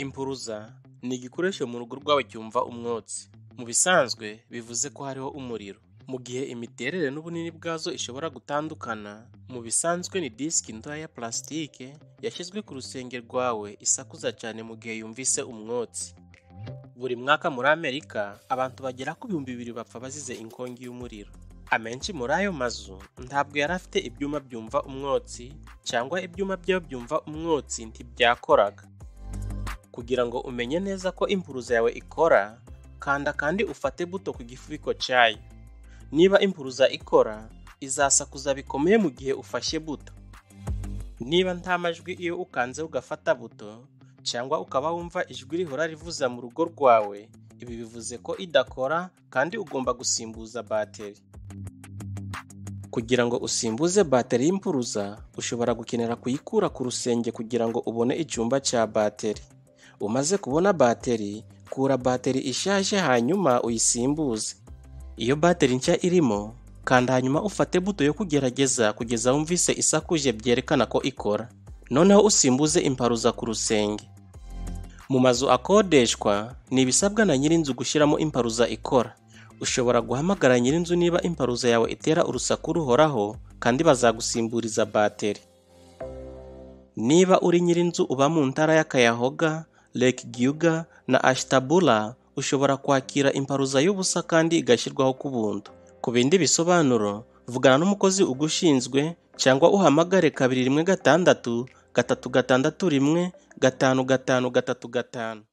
Impuruza ni igikoresho mu rugo rwawe cyumva umwotsi. Mu bisanzwe bivuze ko hariho umuriro. Mu gihe imiterere n'ubunini bwazo ishobora gutandukana, mu bisanzwe ni disiki ntoya ya plasitike yashyizwe ku rusenge rwawe isakuza cyane mu gihe yumvise umwotsi. Buri mwaka muri Amerika abantu bagera ku bihumbi bibiri bapfa bazize inkongi y'umuriro. Amenshi muri ayo mazu ntabwo yari afite ibyuma byumva umwotsi cyangwa ibyuma byayo byumva umwotsi ntibyakoraga. Kugira ngo umenye neza ko impuruza yawe ikora, kanda kandi ufate buto ku gifubiko cyayo. Niba impuruza ikora, izasakuza bikomeye mu gihe ufashe buto. Niba nta majwi iyo ukanze ugafata buto, cyangwa ukaba wumva ijwi rihora rivuza mu rugo rwawe, ibi bivuze ko idakora kandi ugomba gusimbuza bateri. Kugira ngo usimbuze bateri y'impuruza, ushobora gukenera kuyikura ku rusenge kugira ngo ubone icyumba cya bateri. Umaze kubona bateri, kura bateri ishaje hanyuma uyisimbuze. Iyo bateri nshya irimo, kanda hanyuma ufate buto yo kugerageza kugeza wumvise isakuje byerekana ko ikora. Noneho usimbuze imparuza ku rusenge. Mu mazu akodeshwa, ni ibisabwa na nyir'inzu gushyiramo imparuza ikora. Ushobora guhamagara nyir'inzu niba imparuza yawe itera urusaku ruhoraho kandi bazagusimburiza bateri. Niba uri nyir'inzu uba mu ntara ya Kayahoga, Lake Gyuga na Ashtabula, ushobora kwakira imparuza y'ubusa kandi igashyirwaho ku buntu. Ku bindi bisobanuro, vugana n'umukozi ugushinzwe cyangwa uhamagare kabiri rimwe gatandatu gatatu gatandatu rimwe gatanu gatanu gatatu gatanu.